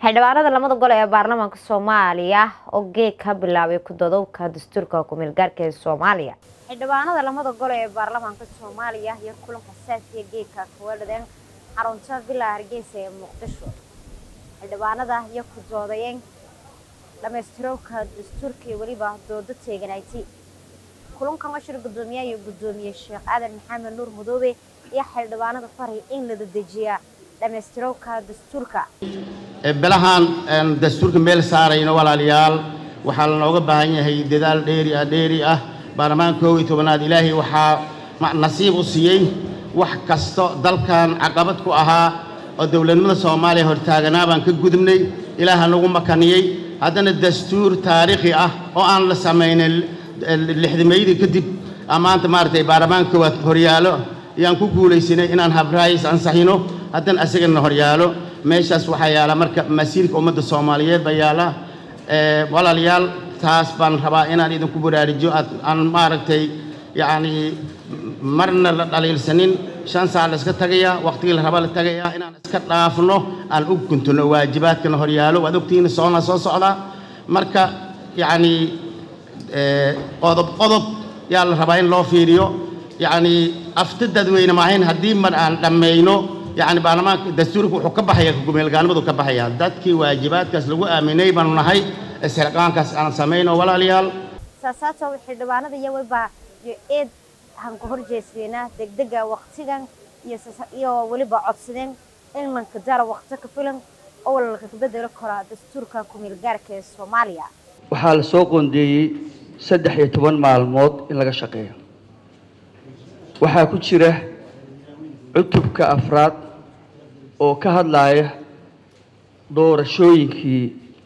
xildhibaanada lamada gol ee baarlamaanka soomaaliya oo geeg ka bilaabay kudadowka dastuurka ku-meelgaarka ee soomaaliya xildhibaanada lamada gol ee baarlamaanka soomaaliya iyo kulanka saasiya geegka kawadhadeen xarunta villa hargeysa ee muqdisho xildhibaanada iyo ku doodayeen dhamaystirowka dastuurka iyo weliba doodo teeganayti kulankan ashir gudoomiyaha iyo gudoomiye sheekh aadan maxamed nuur madoobe iyo xildhibaanada faray in la dedejiyaa dhamaystirowka dastuurka bilahaan dastuurka meel saarayno walaalayaal waxaa lanooga baahan yahay dadaal dheeri ah dheeri ah baarlamaanka koob iyo tobanaad ilaahay waxaa nasiib u siiyey wax kasto dalkan caqabad ku ahaa oo dowladnimada soomaaliya hortaaganaa baan ka gudubnay ilaaha nagu makaniyey haddana dastuur taariikhi ah oo aan la samaynin lixdameydii kadib maanta maaragtay baarlamaanka koowaad horyaalo ayaan ku guulaysanay inaan habraayis ansaxino haddana asagana horyaalo meeshaas waxaa yaala marka masiirka ummadda soomaaliyeed baa yaala walaalayaal taas baan rabaa inaan idinku baraarujiyo aan maaragtay yacni marna la dhaliilsanin shan saac la iska tagayaa waqtigii la raba la tagayaa inaan iska dhaafno aan u guntuno waajibaadkana horyaalo waad ogtihiin soona soo socdaa marka yacni qodob qodob yaa la rabaa in loo fiiriyo yacni afti dadweyne maahayn haddii mar aan dhammayno yacni baarlamaanka dastuurka wuxuu ka baxaya kumeelgaalnimadu ka baxaya dadkii waajibaadkaas lagu aaminay baanu nahay isxilqaankaas aan samayno walaalayaal saasaata xildhibaanada iyo weliba iyo eed han ka horjeesdeena degdega waqtigan iyo weliba codsadeen in lanka dara waqti ka filan oo lalka bedeli karaa dastuurka kumeelgaarka ee soomaaliya waxaa la soo qoondeeyey saddex iyo toban maalmood in laga shaqeeyo waxaa ku jira cutubka afraad oo ka hadlaaya doorashooyinkii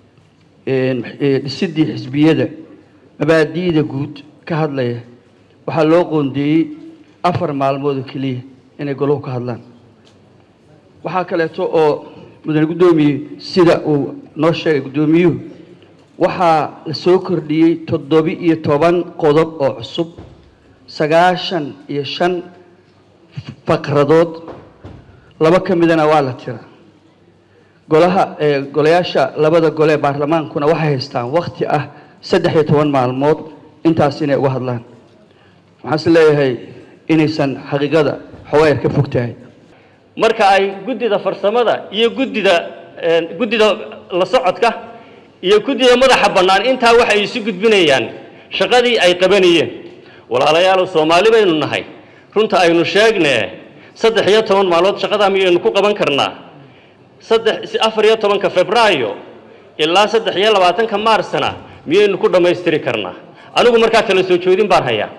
dhisidii xisbiyada mabaadi'da guud ka hadlaya waxaa loo qoondeeyey afar maalmood oo keliya inay goluhu ka hadlaan waxaa kaleeto oo mudane guddoomiye sida uu noo sheegay guddoomiyuhu waxaa la soo kordhiyey toddobi iyo toban qodob oo cusub sagaashan iyo shan faqradood laba ka midana waa la tira golaha golayaasha labada gole ee baarlamaankuna waxay haystaan wakti ah saddex iyo toban maalmood intaas inay uga hadlaan waxaan is leeyahay inaysan xaqiiqada xawayar ka fog tahay marka ay guddida farsamada iyo guddida guddida la socodka iyo guddida madaxa bannaan intaa waxay isu gudbinayaan shaqadii ay qabanayeen walaalayaal soomaali baynu nahay runta aynu sheegnee saddex iyo toban maalmood shaqadaa miyaynu ku qaban karnaa saddex afar iyo tobanka febraayo ilaa saddex iyo labaatanka maarsna miyaynu ku dhammaystiri karnaa anigu markaa kala soo joodin baan hayaa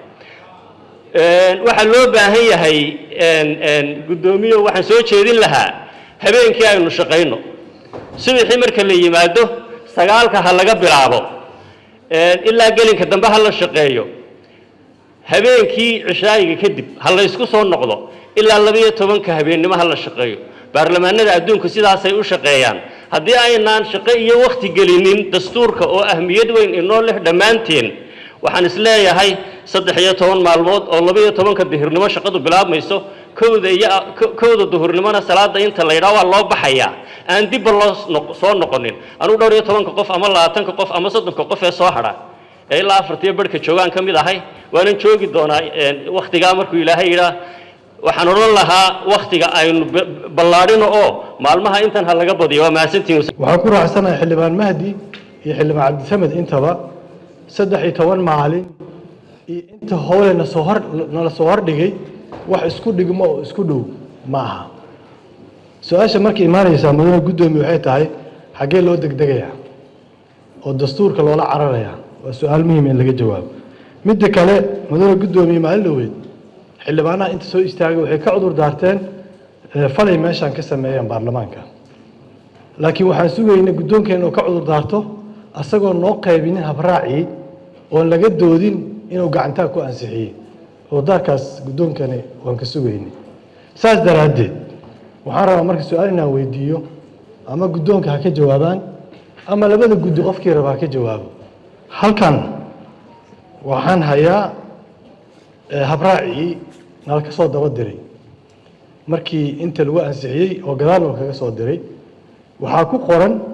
waxaa loo baahan yahay guddoomiyo waxaan soo jeedin lahaa habeenkii aynu shaqayno subaxii marka la yimaado sagaalka ha laga bilaabo ilaa gelinka dambe ha la shaqeeyo habeenkii cishaayiga kadib ha la ysku soo noqdo ilaa labayo tobanka habeennimo ha la shaqeeyo baarlamaanada adduunku sidaasay u shaqeeyaan haddii aynaan shaqo iyo wakhti gelinin dastuurka oo ahmiyad weyn inoo leh dhammaanteen waxaan is leeyahay saddex iyo toban maalmood oo labaiyo tobanka duhurnimo shaqadu bilaabmayso kowda iyo kowda duhurnimona salaada inta la yidhaha waa loo baxayaa aan dibba loo soo noqonin anugu dhowr iyo tobanka qof ama labaatanka qof ama soddonka qof ee soo hadha ee ilaa afartiyo barhka joogaan ka mid ahay waanan joogi doonaa wakhtigaa markuu ilaahay yidhaah waxaan odhan lahaa wakhtiga aynu ballaadhino oo maalmaha intan ha laga badiyo waa mahadsantihin waxaan ku raacsanahay xildhibaan mahdi iyo xildhibaan cabdisamed intaba saddex iyo toban maalin iyo inta howle nasoo hor nala soo hordhigay wax isku dhigmo oo isku dhow ma aha su-aasha markay imaanaysaa mudane guddoomiye waxay tahay xaggee loo degdegayaa oo dastuurka loola cararayaa waa su-aal muhiim in laga jawaabo midda kale mudane guddoomiye maalin dhoweed xildhibaanaha inta soo istaagay waxay ka cudur daarteen falay meeshaan ka sameeyeen baarlamaanka laakiin waxaan sugaynay guddoonkeena oo ka cudur daarto asagoo noo qaybinin habraacii oon laga doodin inuu gacantaa ku ansixiyey cudurdaarkaas guddoonkani waan ka sugaynay saas daraaddeed waxaan rabaa marka su-aal inaan weydiiyo ama guddoonka ha ka jawaabaan ama labada guddi qofkii raba ha ka jawaabo halkan waxaan hayaa habraacii nala ka soo daba diray markii inta lagu ansixiyey oo gadaal noo kaga soo diray waxaa ku qoran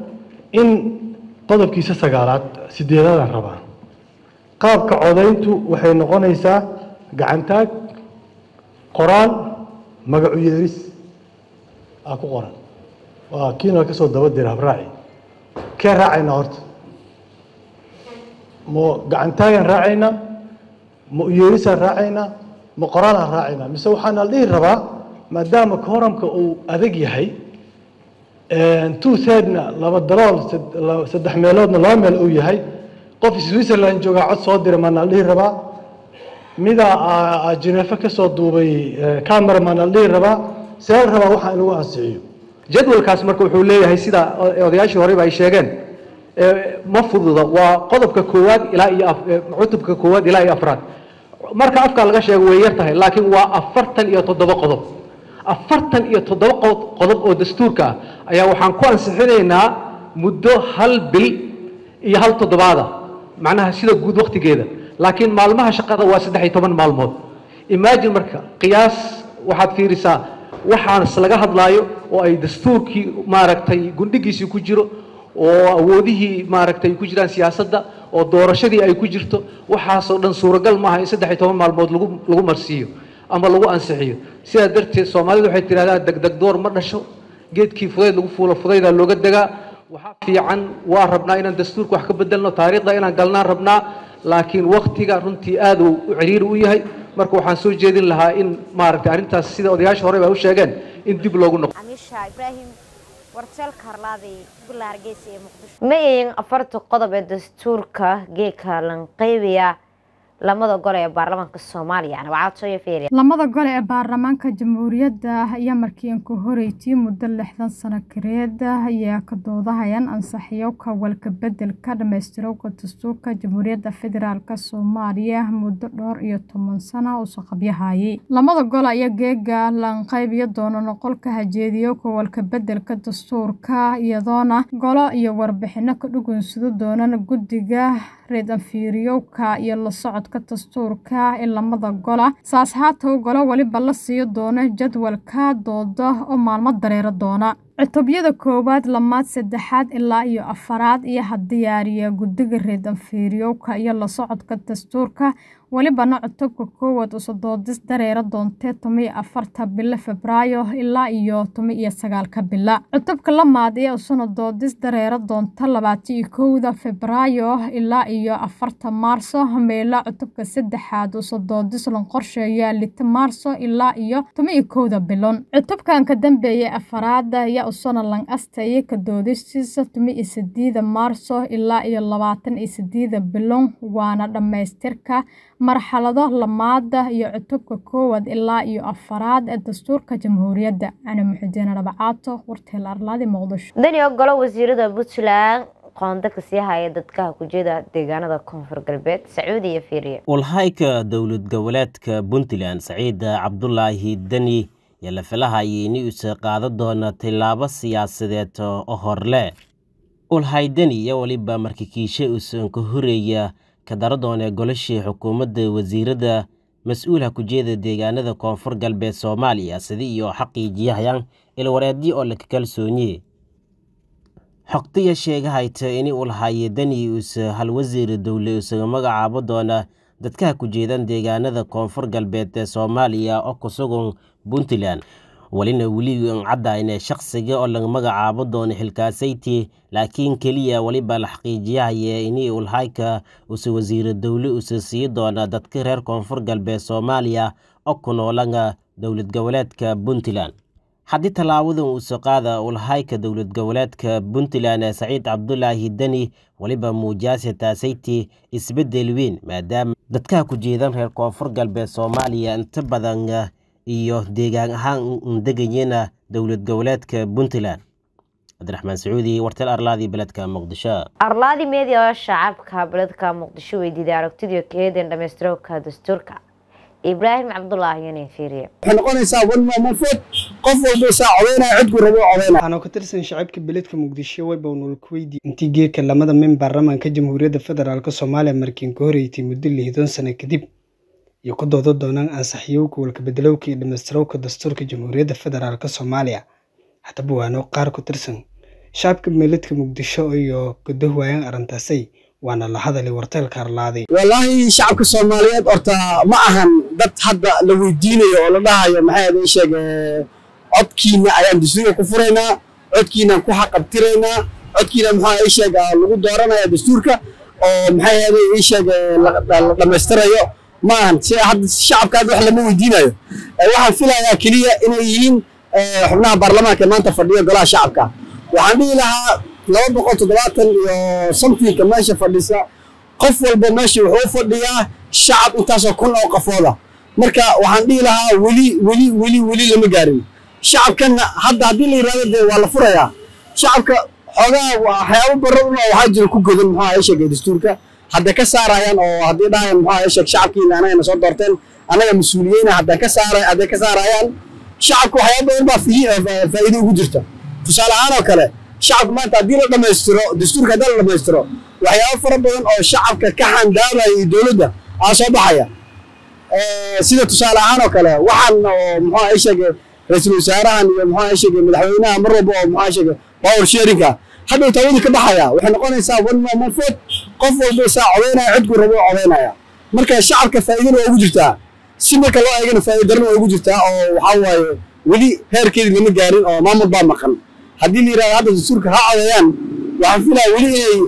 in qodobkiisa sagaalaad sideedaadaan rabaa qaabka codayntu waxay noqonaysaa gacantaag qoraal magacu yeeris aa ku qoran waa kiina ka soo daba dira habraaci kee raacaynaa horta ma gacantaagaan raacaynaa ma uyeerisaan raacaynaa ma qoraalaan raacaynaa mise waxaana la dhihi rabaa maadaama kooramka uu adag yahay two thirdna laba dalool saddex meeloodna laba meel uu yahay qof switzerland joogaa cod soo dira maana la dhihi rabaa midaa jineefo ka soo duubay camera maana la dhihi rabaa see la rabaa waxaa in lagu ansixiyo jadwalkaas marka wuxuu leeyahay sida odayaashii horeba ay sheegeen ma fududa waa qodobka koowaad ilaa iyo cutubka koowaad ilaa iyo afraad marka afkaa laga sheego way yar tahay laakiin waa afartan iyo toddoba qodob afartan iyo toddoba qodob oo dastuurka ah ayaa waxaan ku ansixinaynaa muddo hal bil iyo hal toddobaada macnaha sida guud waktigeeda laakiin maalmaha shaqada waa saddex iyo toban maalmood imagine marka qiyaas waxaad fiirisaa waxaas laga hadlaayo oo ay dastuurkii maaragtay gundhigiisii ku jiro oo awoodihii maaragtay ku jiraan siyaasadda oo doorashadii ay ku jirto waxaasoo dhan suuragal maaha in saddex iyo toban maalmood lagu lagu marsiiyo ama lagu ansixiyo sidaa darteed soomaalidu waxay tidhahdaa degdeg door ma dhasho geedkii fudayd lagu fuulo fudaydaa looga degaa waxaa fiican waa rabnaa inaan dastuurka wax ka bedelno taariikhda inaan galnaan rabnaa laakiin waktiga runtii aad uu u ciriiri u yahay marka waxaan soo jeedin lahaa in maaragtay arrintaas sida odayaasha hore ba u sheegeen in dib loogu noqo amiisha ibraahim warjeelka harlaaday gula hargeysa ee muqdisho ma yihiin afarta qodob ee dastuurka geedka lanqeybiya lamada gole ee baarlamaanka soomaaliya nabacaadsooyo fiiriya lamada gole ee baarlamaanka jamhuuriyadda ayaa markii aan ku horeytay muddo lixdan sano kareed ayaa ka doodahayaan ansaxiyo ka walka bedelka dhammaystiroowka dastuurka jamhuuriyadda federaalk soomaaliya muddo dhowr iyo toban sano uso qabyahayay lamada gole ayaa geega lanqeybiya doona noqolka hajeediyo ka walka bedelka dastuurka iyadoona golo iyo warbixino ka dhugunsado doonaan guddiga reed anfiiriyowka iyo la socodka dastuurka ee lamada gola saas haatow golo weliba la siiyo doona jadwalka dooda oo maalmo dareero doona cutubyada koowaad lamaad saddexaad ilaa iyo afaraad iyo hadiyaariya guddiga reed anfiiriyowka iyo la socodka dastuurka welibana cutubka koowaad usodoodis dareera doontee tomiyo afarta bilo febraayo ilaa iyo tomi iyo sagaalka bila cutubka lamaad ee usuna doodis dareera doonta labaatiyo kowda febraayo ilaa iyo afarta maarso meela cutubka saddexaad usodoodis lan qorsheeya lita maarso ilaa iyo tomiyo kowda bilon cutubkan ka dambeeya afaraada ayaa usuna lan astaya ka doodistiisa tomi iyo sideeda maarso ilaa iyo labaatan iyo sideeda bilon waana dhammaystirka marxalado lamaada iyo cutubka koowaad ilaa iyo afaraad ee dastuurka jamhuuriyadda cali muxudiin rabacaato warteel arlaadi muqdisho dani ogolo wasiirada puntland qoonda kasii haya dadkaha kujeeda deegaanada koonfur galbeed sacuudi iyo fiiriya walhayka dowlad goboleedka puntland saciid cabdulaahi deni iyo la filahayay in uuse qaada doona tillaabo siyaasadeed oo horle ulhay deni iyo weliba markikiishe uusan ka horeeya ka dara doonee golashii xukuumadda wasiirada mas-uulha kujeeda deegaanada koonfur galbeed soomaaliya sidi iyo xaqiijiyahayaan ilwareedyo oo laka kalsoonye xogtiya sheegahayta ini ulhaye deni uuse hal wasiir dowle isaga magacaabo doona dadkaha ku jeedan deegaanada koonfur galbeed ee soomaaliya oo ku sugan puntland welina weli caddaynee shaqsiga oo laga magacaabo doono xilkaasayti laakiin keliya weliba la xaqiijiyahaya ini ulhayka uuse wasiiro dowle uuse sii doona dadka reer koonfur galbeed soomaaliya oo ku noolanga dowlad goboleedka puntland haddii tallaabadan uuse qaada ulhayka dowlad goboleedka puntland ee saciid cabdulaahi deni weliba muujaase taasayti isbeddel weyn maadaama dadkaha ku jeedan reer koonfur galbeed soomaaliya inta badan iyo deegaan ahaan degayena dowlad goboleedka puntland cabdiraxmaan sacuudi wartel arlaadi beledka muqdisho arlaadi media shacabka beledka muqdisho weydiiday aragtidii keeden dhammaystiroobka dastuurka ibraahim cabdulaahi yoni fiiriye waxay noqonaysaa walma manfeed qof walba saa codaynaya cidku rabo codaynaya waxaanu ka tirsan shacabka beledka muqdisho wayba nolkuweydi intii geedka lamada min baarlamaanka jamhuuriyadda federaalk soomaaliya markiin ka horeeytay muddo lixdan sano kadib iyo ku doodo doonaan ansaxiyowka walkabedelowka iyo dhammaystirowka dastuurka jamhuuriyadda federaalk soomaaliya haddaba waano qaar ku tirsan shacabka meeladka muqdisho iyo gudahowaayaan arrintaasay waana la hadalay warteelka arlaaday wallaahi shacabka soomaaliyeed horta ma ahan dad hadda la weydiinayo oo la dhahayo maxay ahayd sheeg codkiina ayaan dastuurka ku furaynaa codkiinaan ku xaqabtiraynaa codkiina maxaa sheeg lagu dooranaya dastuurka oo maxay ahayd sheeg la dhammaystirayo ma ahan si hadda shacabka hadda wax lama weydiinayo waxaan filayaa keliya inay yihiin xubnaha baarlamaanka ee maanta fadhiya golaha shacabka waxaan dhihi lahaa laba boqol toddobaatan iyo samtiinka meesha fadhisa qof walba meesha wuxuu fadhiyaa shacab intaasoo kun oo qafooda marka waxaan dhihi lahaa weli weli weli weli lama gaarin shacabkanna hadda haddii la yidhahdo dee waa la furayaa shacabka xoogaa waxyaabo baro una waxaa jira ku godan muxuu ahay sheegay dastuurka hadda ka saarayaan oo haddii dhahayan muxuu ahay sheeg shacabkiina anagana soo doorteen anaga mas-uuliyeyna hadda ka saara hadday ka saarayaan shacabka waxyaabo badan baa faa'iido ugu jirta tusaale ahaan oo kale shacabka maanta haddii la dhammaystiro dastuurka haddii la dhammaystiro waxyaabo fara badan oo shacabka ka xandaabaya iyo dowladda aa soo baxaya sida tusaale ahaan oo kale waxaan oo muxuu ahay sheegay ra-iisul wasaarahan iyo muxuu ahay sheegay madaxweynaha mar walba oo muxuu ahay sheegay power sharinga hadhow tawadii ka baxaya waxay noqonaysaa one man one vote qof walba isaa codeynaya codku rabo codeynaya marka shacabka faa'iidana waa ugu jirtaa si marka loo eegana faa'iido darana waa ugu jirtaa oo waxaa waaye weli heerkeedii lama gaarin oo maamul baa maqan haddii la yidhahdo hadda dastuurka ha codeeyaan waxaan filaya weli inay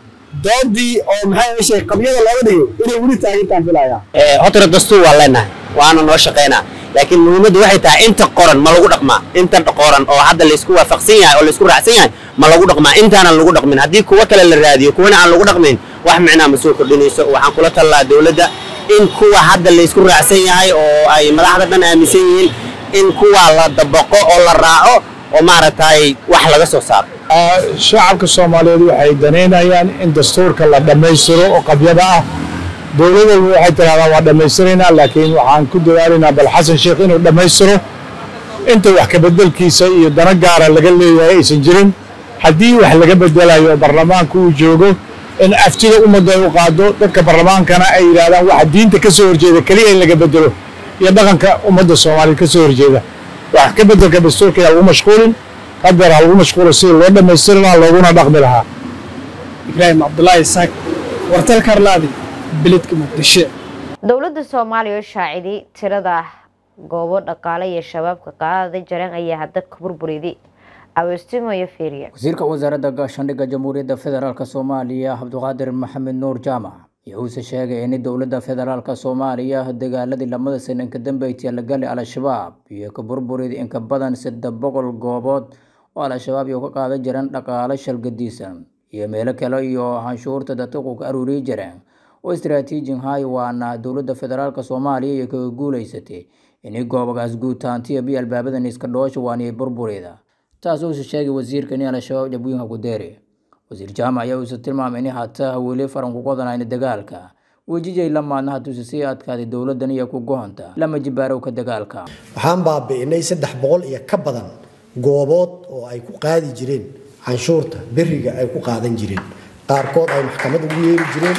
doodii oo maxay yeeshay qabyada looga dhigay inay weli taagintaan filaya hotore dastuur waa leenahay waana noo shaqaynaa laakiin muhiimaddu waxay tahay inta qoran ma lagu dhaqmaa inta qoran oo hadda laysku waafaqsan yahay oo laysku raacsan yahay ma lagu dhaqmaa intaanan lagu dhaqmin haddii kuwa kale la raadiyo kuwana aan lagu dhaqmayn wax micnaa ma soo kordhinayso waxaan kula talaa dowladda in kuwa hadda laysku raacsan yahay oo ay madaxda dhan aaminsan yihiin in kuwa la dabaqo oo la raaco oo maaragtay wax laga soo saaro shacabka soomaaliyeed waxay danaynayaan in dastuurka la dhammaystiro oo qabyada ah dowlad walba waxay tiraahdaa waa dhammaystiraynaa laakiin waxaan ku dadaalaynaa bal xasan sheekh inuu dhammaystiro inta wax kabedelkiisa iyo dana gaara laga leeyahay aysan jirin haddii wax laga bedelayo baarlamaanka uu joogo in aftida ummadda ay u qaado dadka baarlamaankana ay yidhaahdaan waxa diinta ka soo horjeeda keliya in laga bedelo iyo dhaqanka ummadda soomaaliyeed ka soo horjeeda wax ka bedelka dastuurka yaa lagu mashquulin hadeer ha lagu mashquulo sidii loo dhammaystiri lahaa looguna dhaqmi lahaa ibraahim cabdulaahi isaaq wartalka arlaadi beledka muqdisho dowladda soomaaliya oo shaaciday tirada goobo dhaqaale iyo shabaabka qaadada jareen ayaa hadda ka burburiday aweestimo iyo fiiriya wasiirka wasaaradda gaashaandhigga jamhuuriyadda federaalk soomaaliya cabdiqaadir maxamed nuur jaamac wuxuuse sheegay in dowladda federaalk soomaaliya dagaaladii lamada sano inka dambeysay la galay al-shabaab iyo ka burburida inka badan saddex boqol goobood oo al-shabaab iyo ka qaadan jireen dhaqaale shalgadiisan iyo meelo kale iyo canshuurta dadku ka aruuriyi jireen oo istaraatiijin hay waana dowladda federaalk soomaaliya iyo kaga guuleysatay inay goobogaas guutaantiya biyo albaabadan iska dhoosha waaniyo burburida taas uuse sheegay wasiirka in al-shabaab jabooyinka ku deeri wasiir jaamac ayaa uuse tilmaamay in hataa weli faran ku qodanayna dagaalka wejijay la maadna hatuuse sii adkaaday dowladdan iyo ku gohonta lama jibaarowka dagaalka waxaan baabi'inay saddex boqol iyo ka badan goobood oo ay ku qaadi jireen canshuurta beriga ay ku qaadan jireen qaarkood ay maxkamad ugu yeeri jireen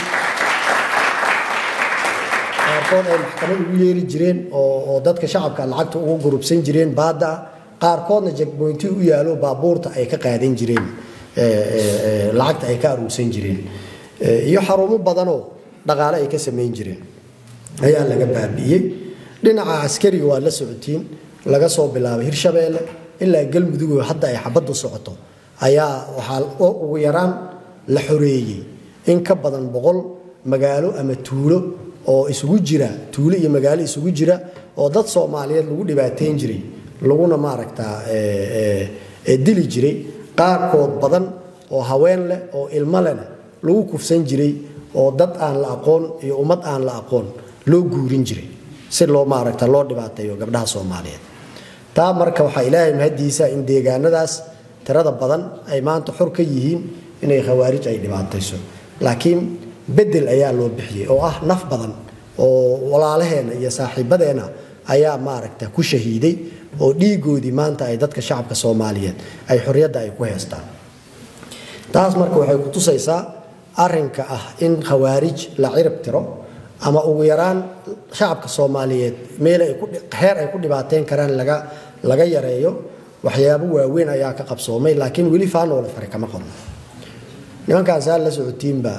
qaarkood ay maxkamad ugu yeeri jireen oo dadka shacabka lacagta ugu gurubsan jireen baadda ah qaarkoodna jagboynti u yaalo baabuurta ay ka qaadan jireen lacagta ay ka aruursan jireen iyo xarumo badanoo dhaqaale ay ka samayn jireen ayaa laga baabi'iyey dhinaca askariga waa la socotiin laga soo bilaabay hirshabeelle ilaa galmudug hadda ay xabaddu socoto ayaa waxaa ugu yaraan la xoreeyey in ka badan boqol magaalo ama tuulo oo isugu jira tuulo iyo magaalo isugu jira oo dad soomaaliyeed lagu dhibaateyn jiray laguna maaragtaa dili jiray qaarkood badan oo haween leh oo ilmo lehna lagu kufsan jiray oo dad aan la aqoon iyo ummad aan la aqoon loo guurin jiray si loo maaragta loo dhibaateeyo gabdhaha soomaaliyeed taa marka waxaa ilaahay mahadiisa in deegaanadaas tirada badan ay maanta xor ka yihiin inay khawaarij ay dhibaatayso laakiin bedel ayaa loo bixiyey oo ah naf badan oo walaalaheenna iyo saaxiibadeenna ayaa maaragta ku shahiiday oo dhiigoodii maanta ay dadka shacabka soomaaliyeed ay xorriyadda ay ku heestaan taas marka waxay ku tusaysaa arinka ah in khawaarij la cirib tiro ama ugu yaraan shacabka soomaaliyeed meel heer ay ku dhibaateyn karaan laga laga yareeyo waxyaabo waaweyn ayaa ka qabsoomay laakiin weli faanoola fare kama qodno nimankaan saa la socotiinba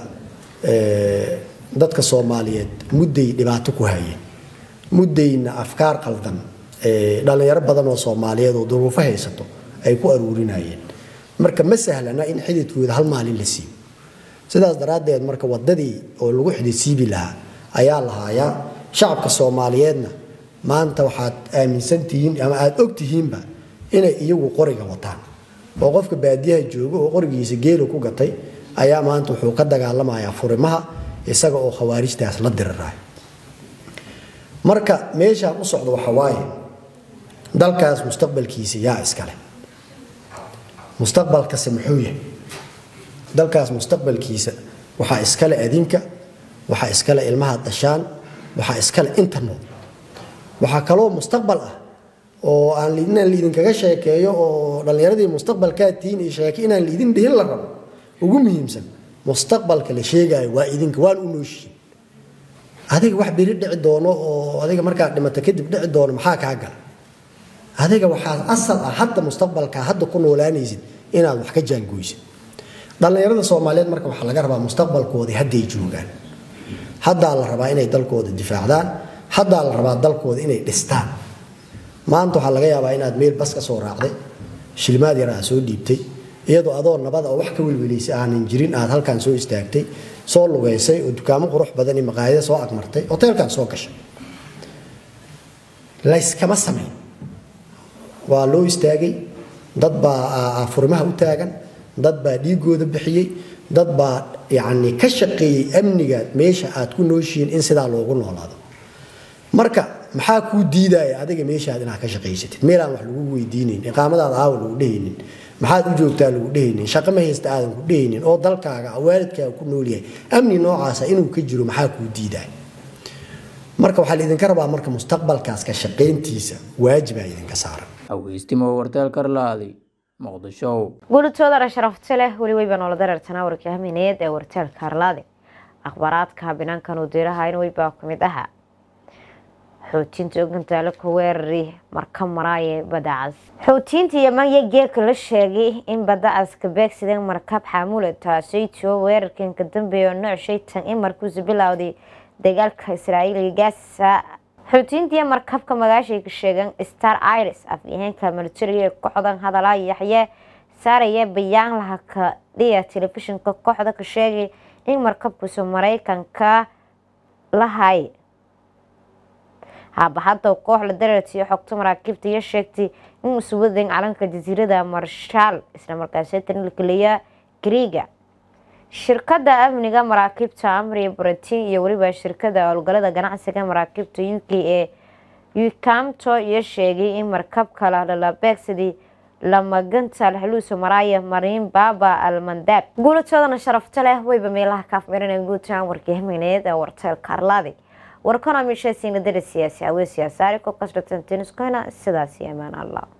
dadka soomaaliyeed mudday dhibaato ku hayeen muddayna afkaar qaldan dhalinyaro badan oo soomaaliyeed oo duruufo haysato ay ku aruurinayeen marka ma sahlana in xididkooda hal maalin la siibo sidaas daraaddeed marka wadadii oo lagu xididsiibi lahaa ayaa lahaayaa shacabka soomaaliyeedna maanta waxaad aaminsan tihiin ama aada og tihiinba inay iyagu qoriga wataan oo qofka baadiyaha jooga oo qorigiisa geelo ku gatay ayaa maanta wuxuu ka dagaalamayaa furimaha isaga oo khawaarijtaas la dirirayo marka meeshaan u socdo waxa waaye dalkaas mustaqbalkiisa yaa iskale mustaqbalkase muxuu yahay dalkaas mustaqbalkiisa waxaa iskale adinka waxaa iskale ilmaha dashaan waxaa iskale inta nool waxaa kaloo mustaqbal ah oo aan inaan liidinkaga sheekeeyo oo dhallinyaradii mustaqbalkaa tihiin iyo sheeke inaan liidin dhihin la rabo ugu muhiimsan mustaqbalka la sheegaayo waa idinka waan u nooshiin adiga wax beri dhici doono oo adiga markaad dhimato kadib dhici doono maxaa kaa gala adiga waxaa asal ah hadda mustaqbalka hadda ku noolaanaysid inaad wax ka jaangoysid dhallinyarada soomaaliyeed marka waxaa laga rabaa mustaqbalkoodii hadday joogaan haddaa la rabaa inay dalkooda difaacdaan haddaa la rabaa dalkooda inay dhistaan maanta waxaa laga yaabaa inaad meel bas ka soo raacday shilimaad yar aad soo dhiibtay iyadoo adoo nabada oo wax ka welwelaysay aanan jirin aad halkan soo istaagtay soo lugaysay oo dukaamo qurux badan iyo maqaayada soo agmartay hoteelkan soo gashay layskama samayn waa loo istaagay dad baa furimaha u taagan dad baa dhiigooda bixiyey dad baa yacni ka shaqeeyey amniga meesha aad ku nooshihiin in sidaa loogu noolaado marka maxaa kuu diidaya adiga meeshaad inaad ka shaqaysatid meelaan wax lagu weydiinayn iqaamadaada aawa lagu dhehaynin maxaad u joogtaa lagu dhehaynin shaqo ma haysta aadan ku dhehaynin oo dalkaaga waalidkaaga ku noolyahay amni noocaasa inuu ka jiro maxaa kuu diidaya marka waxaa laidinka rabaa marka mustaqbalkaas ka shaqayntiisa waajibaa idinka saaran haweystimo warteel karlaadi muqdisho guulitoodana sharafta leh weli weyba noola dareertanaa warkii hamineed ee warteelka harlaade akhbaaraadka binaankan uu diiraha in weybaa ku mid ahaa xoojinta ogantaale ku weerari marka maraaye badacas xoojinta yeman iyo geerka la sheegay in badacaska beegsideen markab xaamule taasay tio weerarkan ka dambeeya nooc shaytan in markuusa bilowday dagaalka israa'iil iyo gaasa xoutiintiiyo markabka magaashay ka sheegeen star iris afyaheenka militariga ee kooxdan hadalaa yaxye saaraya bayaan laha ka dhiya telefishinka kooxda ka sheegay in markabkuusa mareykanka lahay haabaxada koox la dareertiyo xogta maraakiibta iyo sheegtay in usuwadan calanka jasiirada marshaal islamarkaastan lakeliya griiga shirkada amniga maraakiibta amri britain iyo weliba shirkada howlgalada ganacsiga maraakiibta u k ee ucamto iyo sheegay in markabka lalalabeegsadii lamaganta laxluusa maraaya mariin baaba almandaab guulatoodana sharafta leh weyba meelaha kaafmirina guutaan warkii hamineed ee warteelka arlaadi warkana mishaasiina dara siyaasi hawee siyaasaari ko kasratan teniskoyna sidaasi amaan allah